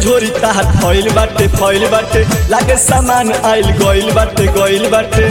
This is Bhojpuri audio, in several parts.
झोरी ताहार फैल बाटे फैल बाटे लागे सामान आइल गइल बाटे गइल बाटे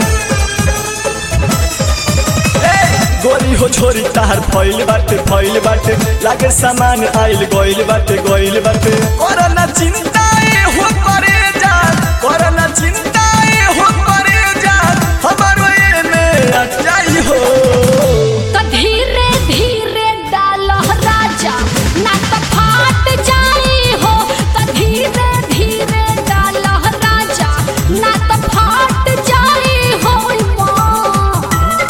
ए, गोरी हो झोरी ताहार फैल बाटे फैल बाटे लागे सामान आइल गइल बाटे गइल बाटे कोरोना चिंता ए हो करे जा कोरोना चिंता ए हो करे जा हमारो एने अटाई हो तो धीरे धीरे डालो राजा ना तो फाट जाई हो तो धीरे धीरे डालो राजा ना तो फाट जाई हो माँ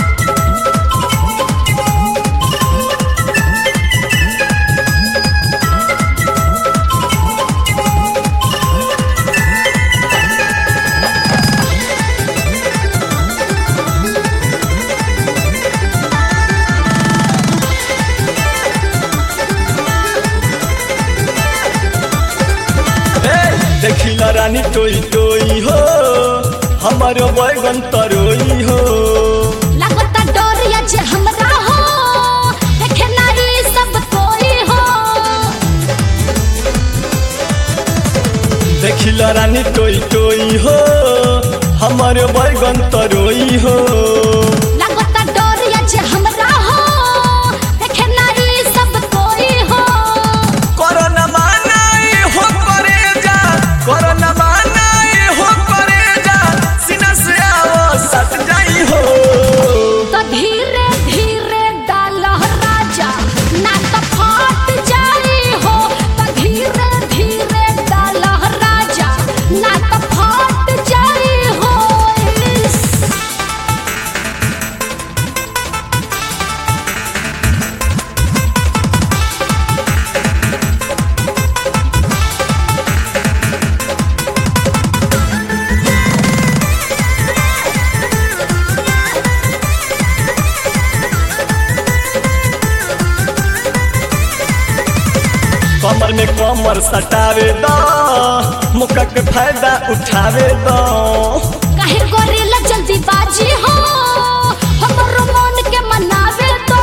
ए, देखिला रानी टोई टोई हो हमारो बैगन तरोई हो लगता डोरिया जे हमरा हो देखे नारी सब कोई हो देखिला रानी टोई टोई हो हमारो बैगन तरोई हो लगता डोरिया जे हमरा हो देखे नारी सब कोई हो कोरोना मानाए हो करे जा कोरोना मानाए हो करे जा सीना से आओ सट जाई हो तो धीरे धीरे डालो राजा ना तो फाट जाई हो तो धीरे धीरे डालो राजा ना तो फाट जाई हो इस कमर में कमर सटावे दो मुक्का के फायदा उठावे दो काहे करेला जल्दी बाजी हो हमरो मन के मनावे तो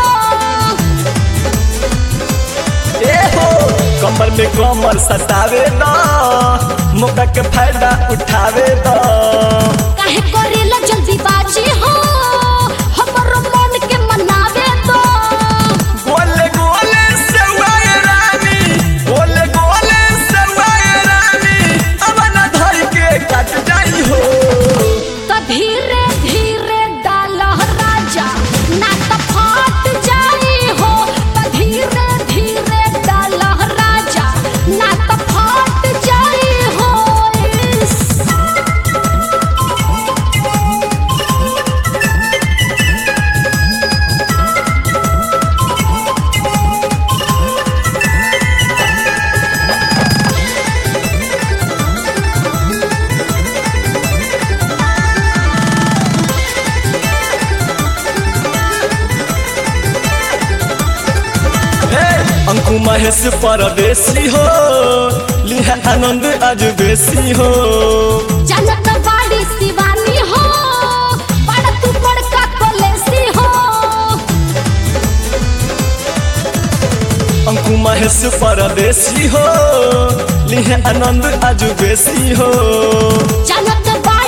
ए हो कमर में कमर सटावे दो मुक्का के फायदा उठावे दो काहे करेला जल्दी बाजी हो हमरो मन के मनावे तो गोले गोले सेवाए रानी गोले गोले सेवाए रानी अब न धर के कट जाई हो तो धीरे धीरे डालो राजा ना तो फाट जाई हो तो धीरे धीरे डालो राजा ना तो फाट जाई हो इस ए, अंकु महेश परदेसी हो लिहा आनंद आज बेसी हो जनक बाड़ी शिवानी हो बड़ तू बड़का कलेसी हो अंकु महेश परदेसी हो लिहा आनंद आज बेसी हो जनक बाड़ी